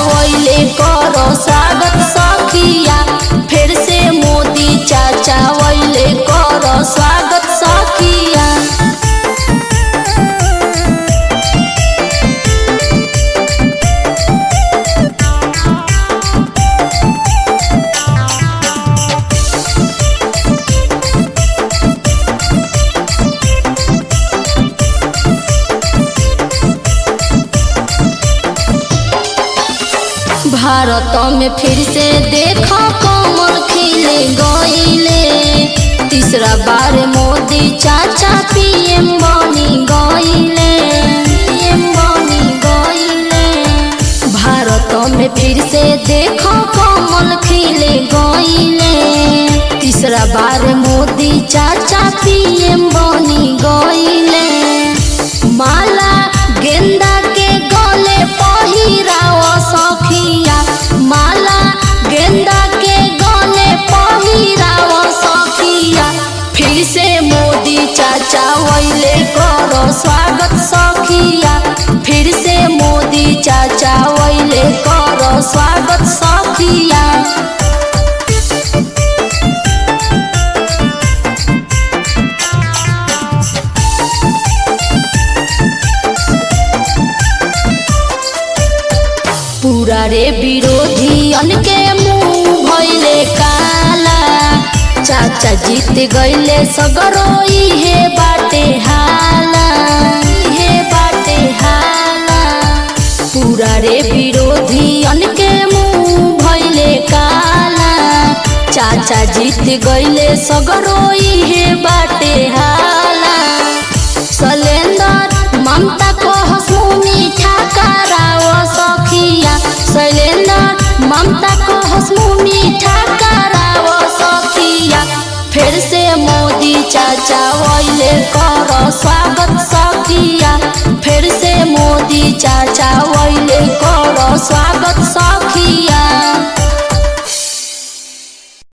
वैले करो स्वागत सखिया फिर से मोदी चाचा वैले करो स्वागत सखिया भारत में फिर से देखो कमल खिले गईले तीसरा बार मोदी चाचा पीएम बनी गईले पीएम बनी गईले भारत में फिर से देखो कमल खिले गईले तीसरा बार मोदी चाचा पीएम बनी गईले माला गेंदा के गले पहिराव सखिया माला गेंदा के गले पहिराव सखिया फिर से मोदी चाचा वैले करो स्वागत सखिया फिर से मोदी चाचा वैले करो स्वागत सखिया पूरा रे विरोधियन के मुंह भइले काला चाचा जीत गइले सगरो इहे बाटे हाला इहे बाटे हाला पूरा रे विरोधियन के मुंह भइले काला चाचा जीत गइले सगरो इहे बाटे हाला सलेंदर ममता को हंसू मीठा कराव सखिया शैलेंदर ममता को हंसू मीठा कराव सखिया फिर से मोदी चाचा वैले कर स्वागत सखिया फिर से मोदी चाचा वैले कर स्वागत सखिया